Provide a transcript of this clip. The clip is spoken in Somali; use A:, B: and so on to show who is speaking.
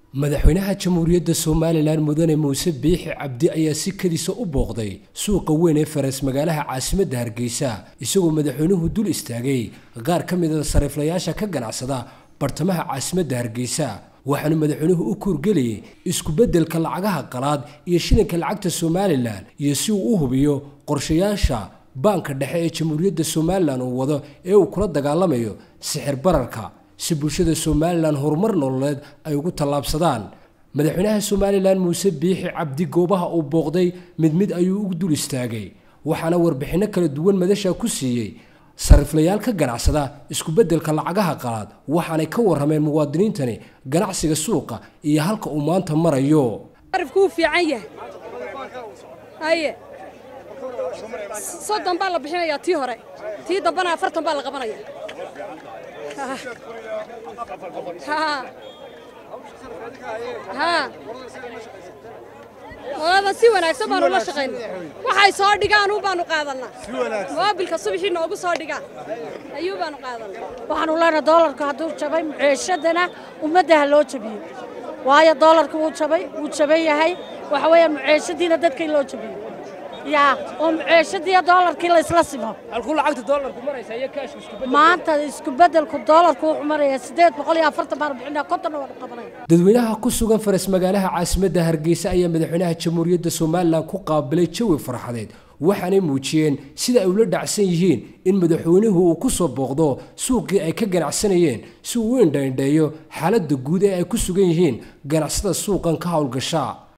A: madaxweynaha jamhuuriyadda somalilan mudane muuse biixi cabdi ayaa si kadiisa u booqday suuqa weyn ee faras magaalaha caasimadda hargeysa isagoo madaxweynuhu dul istaagay qaar ka mida sariiflayaasha ka ganacsada bartamaha caasimadda hargeysa waxaanu madaxweynuhu u kuurgelayay isku-beddelka lacagaha qalaad iyo shilinka lacagta somalilan iyo si uu u hubiyo qorshayaasha baanka dhexe ee jamhuuriyadda somalilan uu wado ee uu kula dagaalamayo sixir bararka si bulshada somalilan horumar nololeed ay ugu tallaabsadaan madaxweynaha somalilan muuse biixi cabdi goobaha uu booqday mid mid ayuu ugu dul istaagay waxaana warbixinno kala duwan madasha ku siiyey sariiflayaal ka ganacsada isku-beddelka lacagaha qalaad waxaanay ka warrameen muwaadiniintani ganacsiga suuqa iyo halka uu maanta marayo
B: arifkuu fiican yahay haye soddon baa la bixinayaa tii hore tii dambana afartan baa la qabanaya olada si wanaagsan baanu la shaqayna waxay soo dhigaan u baanu qaadannaa moobilka subaxii noogu soo dhigaan ayuu baanu qaadannaa
C: waxaanu leenahay doolarku hadduu jabay muceeshadana ummadda ha loo jabiyo waayo doolarku wuu jabay wuu jaban yahay waxa weeyaan muceeshadiina dadka in loo jabiyo yaa oo muceeshadiiyo doolarkii laysla simo
A: halkuu lacagta doolarku maraysa iyo kaashka isku
C: maanta isku-beddelku doolarku wuxuu marayaa siddeed boqol iyo afartan baanu bixinaa kontonna waanu qabanaya
A: dadweynaha ku sugan faras magaalaha caasimadda hargeysa ayaa madaxweynaha jamhuuriyadda somalilan ku qaabilay jawi farxadeed waxaanay muujiyeen sida ay ula dhacsan yihiin in madaxweynuhu uu ku soo booqdo suuqii ay ka ganacsanayeen si uu u indhaindheeyo xaaladda guud ee ay ku sugan yihiin ganacsada suuqan ka howlgasha